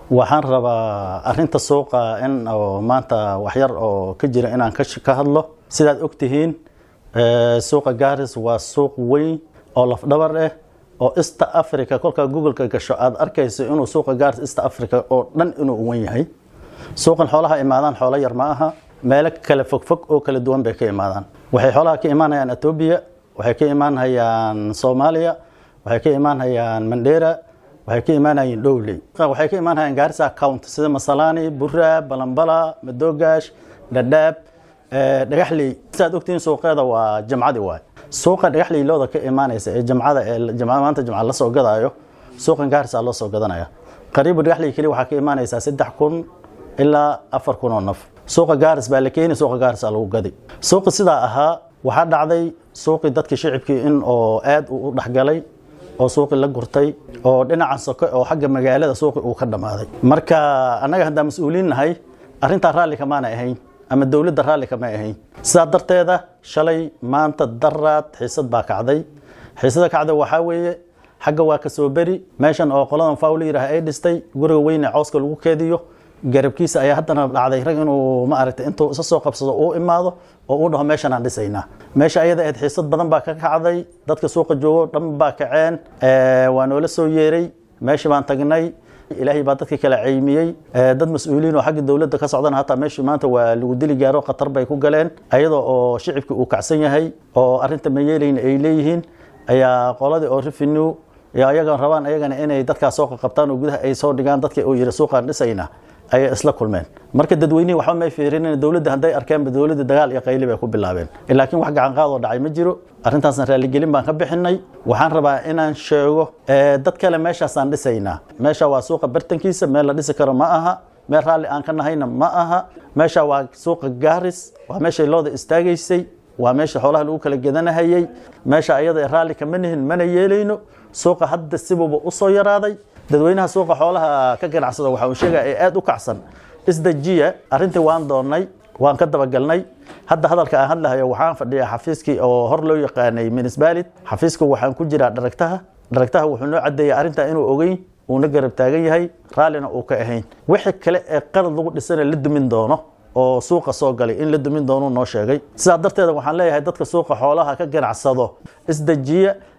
waxaan rabaa arinta suuqa in oo maanta waxyar oo ka jira inaan ka hadlo sidaad ogtihiin suuqa gaaris waa suuq weyn oo lafdhabar ah oo east africa kolkaa googleka gasho aad arkayso inuu suuqa gaaris east africa oo dhan inuu wan yahay suuqan xoolaha imaadaan xoolo yar ma aha meelo kale fogfog oo kala duwan bay ka imaadaan waxay xoolaha ka imaanayaan etoobiya waxay ka imaanhayaan soomaaliya waxay ka imaanhayaan mandheera waxay ka imaanayeen dhowley waxay ka imaanhayaan gaarisa count sida masalani bura balambala madoogash dhadhaab dhagaxley sidaad ogtihiin suuqeeda waa jamcadi waay suuqa dhagaxley looda ka imaanaysa ee jamcada ee maanta jamca la soo gadaayo suuqan gaarisa loo soo gadanaya qariibu dhagaxley keli waxaa ka imaanaysaa saddex kun ilaa afar kun oo naf suuqa gaaris baa la keeni suuqa gaarisa lagu gadi suuqi sidaa ahaa waxaa dhacday suuqii dadkii shicibkii in oo aad u dhexgalay oo suuqi la gurtay oo dhinaca soke oo xagga magaalada suuqi uu ka dhammaaday marka annaga haddaan mas-uuliin nahay arrintaa raalli kamaana ahayn ama dowladda raalli kama ahayn sidaa darteeda shalay maanta daraad xiisad baa kacday xiisada kacday waxaa weeye xagga waa ka soo beri meeshan oo qoladan faw la yidhaah ay dhistay guriga weyne cooska lagu keediyo garabkiisa ayaa haddana dhacday rag inuu ma aragtay intuu isa soo qabsado uu imaado oo uu dhaho meeshan aan dhisaynaa meesha ayada ahayd xiisad badan baa ka kacday dadka suuqa joogo dhan baa kaceen waa noola soo yeeray meeshii baan tagnay ilaahay baa dadkii kala ceymiyey dad mas-uuliin oo xagga dowladda ka socdana hataa meeshii maanta waa lagu dili gaaro khatar bay ku galeen ayadoo oo shicibkii uu kacsan yahay oo arrinta ma yeelayna ay leeyihiin ayaa qoladii oo revenue ayagan rabaan ayagana inay dadkaas soo qaqabtaan oo gudaha ay soo dhigaan dadkii uu yidhi suuqaan dhisayna ayay isla kulmeen marka dadweynihii waxba may fiirinin dowladda hadday arkeenba dowladda dagaal iyo qayli bay ku bilaabeen laakiin wax gacan qaadoo dhacay ma jiro arrintaasna raaligelin baan ka bixinay waxaan rabaa inaan sheego dad kale meeshaasaan dhisaynaa meesha waa suuqa bartankiisa meel la dhisi karo ma aha meel raalli aan ka nahayna ma aha meesha waa suuqa gaaris waa meeshay looda istaagaysay waa meesha xoolaha lagu kala gedanahayey meesha ayada raalli kama nihin mana yeelayno suuqa hadda sibuuba usoo yaraaday dadweynaha suuqa xoolaha ka ganacsada waxa uu sheegaya ee aad u kacsan isdajiya arrintii waan doonnay waan ka dabagalnay hadda hadalka aan hadlahayo waxaan fadhiyaa xafiiskii oo hor loo yaqaanay minisbalid xafiiska waxaan ku jiraa dharagtaha dharagtaha wuxuu noo cadeeyay arrintaa inuu ogeyn uuna garab taagan yahay raallina uu ka ahayn wixii kale ee qalad lagu dhisana la dumin doono oo suuqa soo galay in la dumin doonuu noo sheegay sidaa darteeda waxaan leeyahay dadka suuqa xoolaha ka ganacsado isdejiya